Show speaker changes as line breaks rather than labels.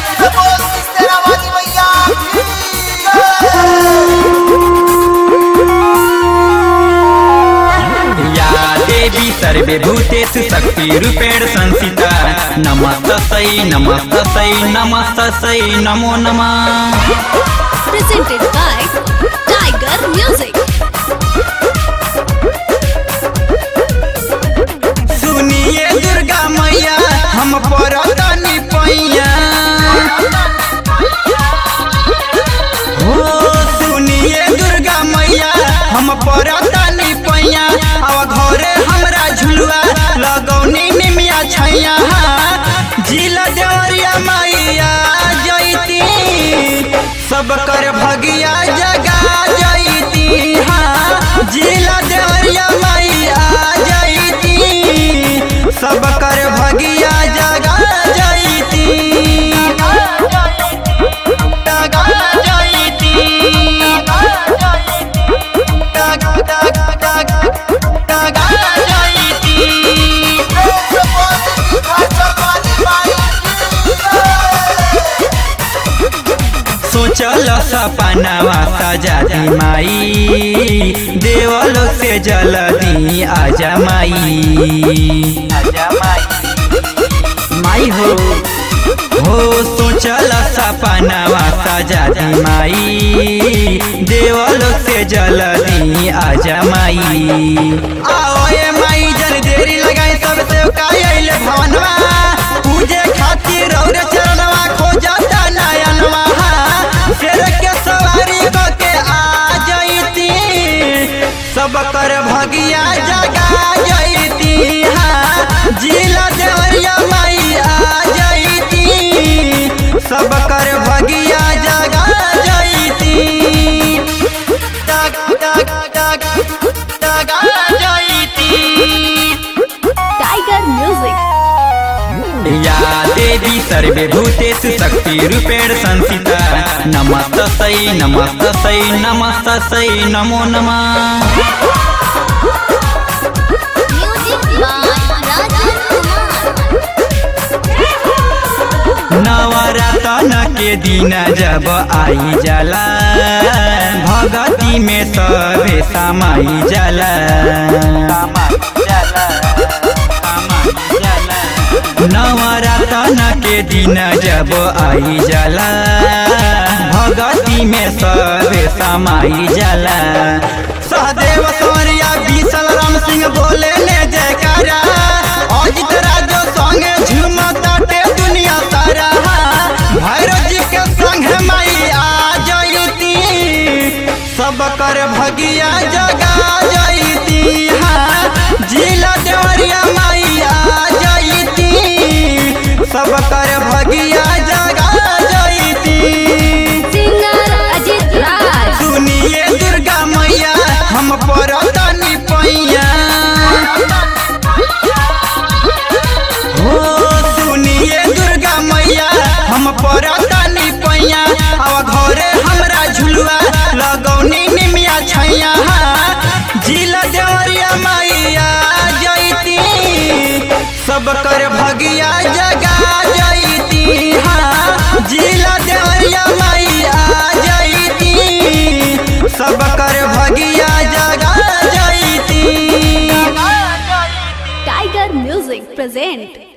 बोल तेरा वाली भैया
या देवी सर्वे भूतेषु शक्तिरूपेण संस्थिता नमस्तै नमस्तै नमस्तै नमो नमः
presented by Tiger Music.
सुनिए दुर्गा मैया हम परतनी पैया हो सुनिए दुर्गा मैया हम परतनी पैया अब घरे हमरा झुलुआ लगौनी निमिया छैया जिला देवरिया मैया जैती सब कर भगिया जगा जैती हाँ जिला देवरिया मैया जैती सब कर भगिया जगा जैती जगा जैती जगा जगा जैती सोचल सपनावा सजाती माई देवलो से जलदी आजा माई आजा माई माई हो हो सोचल सपनावा सजाती माई देवलो से जलदी आजा माई आओ ए माई जन देरी लगाई सब से कायल भवनवा पूजे खातिर और चरणवा खोजता नयनवा शेर के सवारी क के आ जैती सब कर भगिया जगा जैती हाँ जिला देवरिया माई आ जैती सब कर भगिया जगा जैती जगा जगा जगा जैती
Tiger Music.
या देवी सर्वे भूतेषु शक्तिरूपेण संस्थिता नमस्तै नमस्तै नमस्तै नमो नमः
Music by Rajan Kumar.
Navratan के दिन जब आई जाला भगती में सबे समाई जाला नवरतन के दिन जब आई जाला भगती में सबे समाई जाला सहदेव सौरिया विशल राम सिंह बोले ने जयकारा अजित राजो संगे झुमताटे दुनिया सारा भैरव जी के संग माई आ जयती सब कर भगिया जगा जयती हाँ जिला देवरिया माई आ जयती सब कर भगिया जगा जयती
Singer Ajit Raj.
सुनिए दुर्गा मैया हम परतनी पैया हो सुनिए दुर्गा मैया हम परतनी पैया अब घरे हमरा झुलुआ लगौनी निमिया छैया जिला देवरिया मैया जैती सब कर भगिया जगा जैती हाँ जिला देवरिया मैया जैती सब कर भगिया जगा जैती
Tiger Music present